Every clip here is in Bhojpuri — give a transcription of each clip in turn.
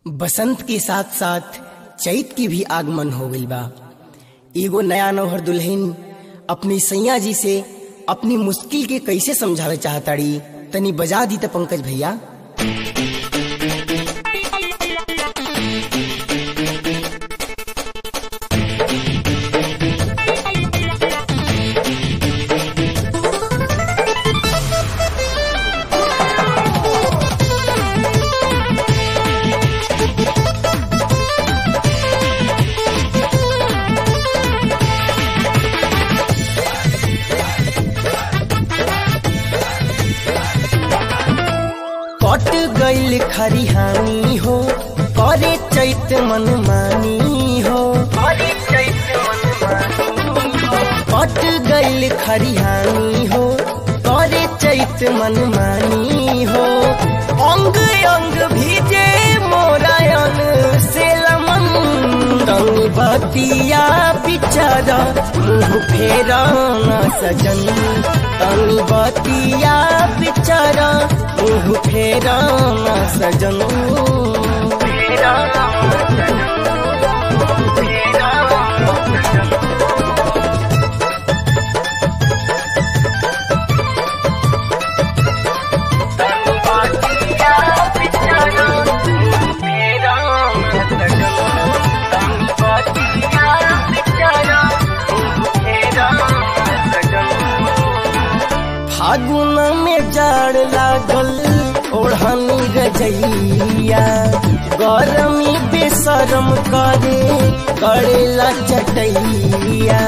बसंत के साथ साथ चैत के भी आगमन हो गइल बा एगो नया नौहर दुल्हन अपनी सैया जी से अपनी मुश्किल के कैसे समझावे चाहताड़ी तनी बजा दी त पंकज भैया कट गइल खरिहानी हो करे चैत मन मानी हो कट गइल खरिहानी हो करे चैत मन मानी हो अंग अंग भीजे मोरायन से लमन रंग बतिया बिचारा मुँह फेरा न सजन तनी बतिया बिचारा मुँह फेरा न सजन फेरा फागुन में जाड़ लागल ओढ़नी रजैया गरमी बेसरम करे करेला चटैया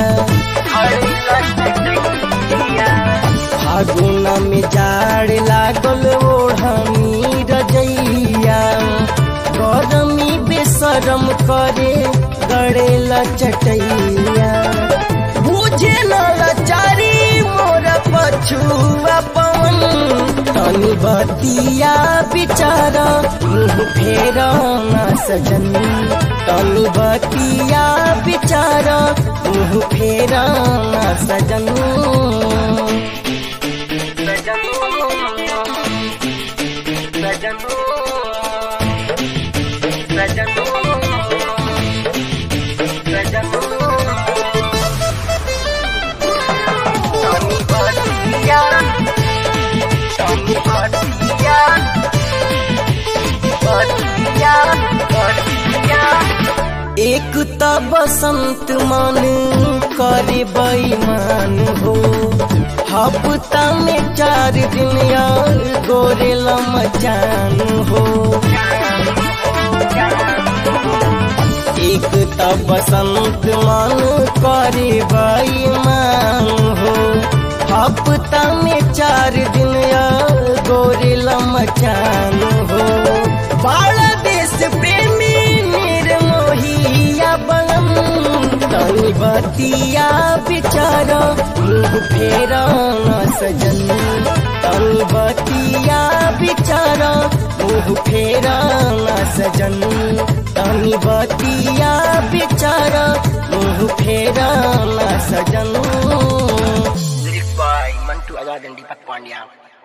फागुन में जाड़ लागल ओढ़नी रजैया गरमी बेसरम करे करेला चटैया बुझे न लाचारी मोर पछुआ पवन तनी बतिया बिचारा मुँह फेरा न सजन तनी बतिया बिचारा मुँह फेरा न सजन एक त बसंत मन करे बेईमान हो हफ्ता में चार दिन यार गोरे मचान हो एक त बसंत मन करे बेईमान हो हफ्ता में चार दिन यार गोरे मचान हो बाला देश प्रेमी निर्मोहिया बलम तनी बतिया बिचारा मुँह फेरा न सजन तनी बतिया बिचारा मुँह फेरा न सजन तनी बतिया बिचारा मुँह फेरा न सजन Lyrics by Mantu Azad and Deepak Pandya.